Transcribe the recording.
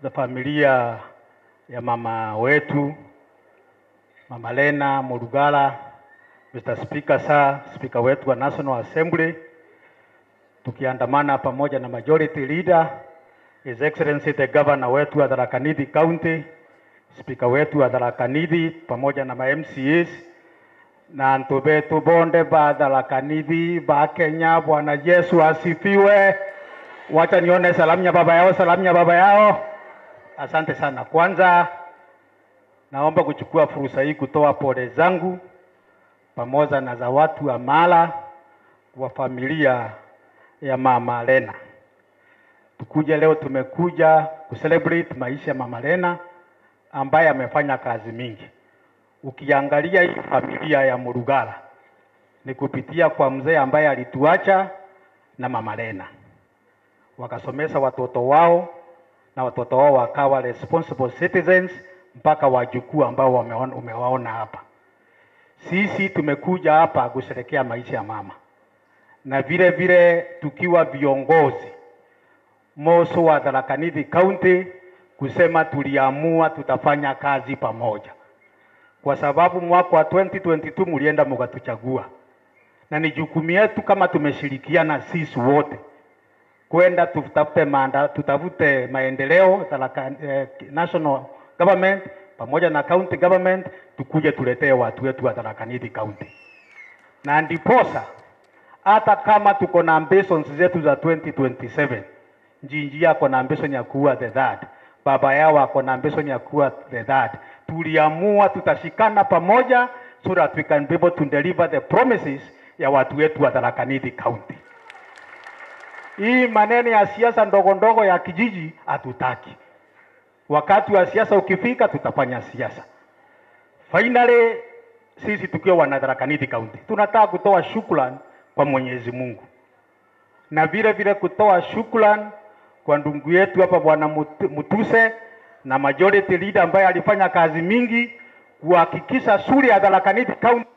za familia ya mama wetu Mama Lena Murugala, Mr. Speaker, sir, Speaker wetu wa National Assembly, tukiandamana pamoja na majority leader His Excellency the Governor wetu wa Tharaka Nithi County, Speaker wetu wa Tharaka Nithi pamoja na ma MCAs na antu betu bonde ba Tharaka Nithi ba Kenya. Bwana Yesu asifiwe. Wacha nione salamu ya baba yao, salamu ya baba yao. Asante sana. Kwanza naomba kuchukua fursa hii kutoa pole zangu pamoja na za watu wa Mala wa familia ya mama Lena. Tukuja leo, tumekuja kucelebrate maisha ya mama Lena ambaye amefanya kazi mingi. Ukiangalia hii familia ya Murugala ni kupitia kwa mzee ambaye alituacha na mama Lena, wakasomesha watoto wao na watoto wao wakawa responsible citizens mpaka wajukuu ambao wameona, umewaona hapa. Sisi tumekuja hapa kusherekea maisha ya mama na vile vile tukiwa viongozi Moso wa Tharaka Nithi County kusema tuliamua tutafanya kazi pamoja, kwa sababu mwaka wa 2022 mlienda mkatuchagua, na ni jukumu yetu kama tumeshirikiana sisi wote kwenda tutafute maanda, tutafute maendeleo Tharaka, eh, national government pamoja na county government, tukuje tuletee watu wetu wa Tharaka Nithi County, na ndiposa hata kama tuko na ambitions zetu za 2027 Njinji ako na ambition ya kuwa the third, baba yao ako na ambition ya kuwa the third. Tuliamua tutashikana pamoja so that we can be able to deliver the promises ya watu wetu wa Tharaka Nithi County. Hii maneno ya siasa ndogo ndogo ya kijiji hatutaki. Wakati wa siasa ukifika, tutafanya siasa. Finally, sisi tukiwa wana Tharaka Nithi County tunataka kutoa shukrani kwa Mwenyezi Mungu na vile vile kutoa shukrani kwa ndugu yetu hapa bwana Mut- Mutuse na majority leader ambaye alifanya kazi mingi kuhakikisha shule ya Tharaka Nithi County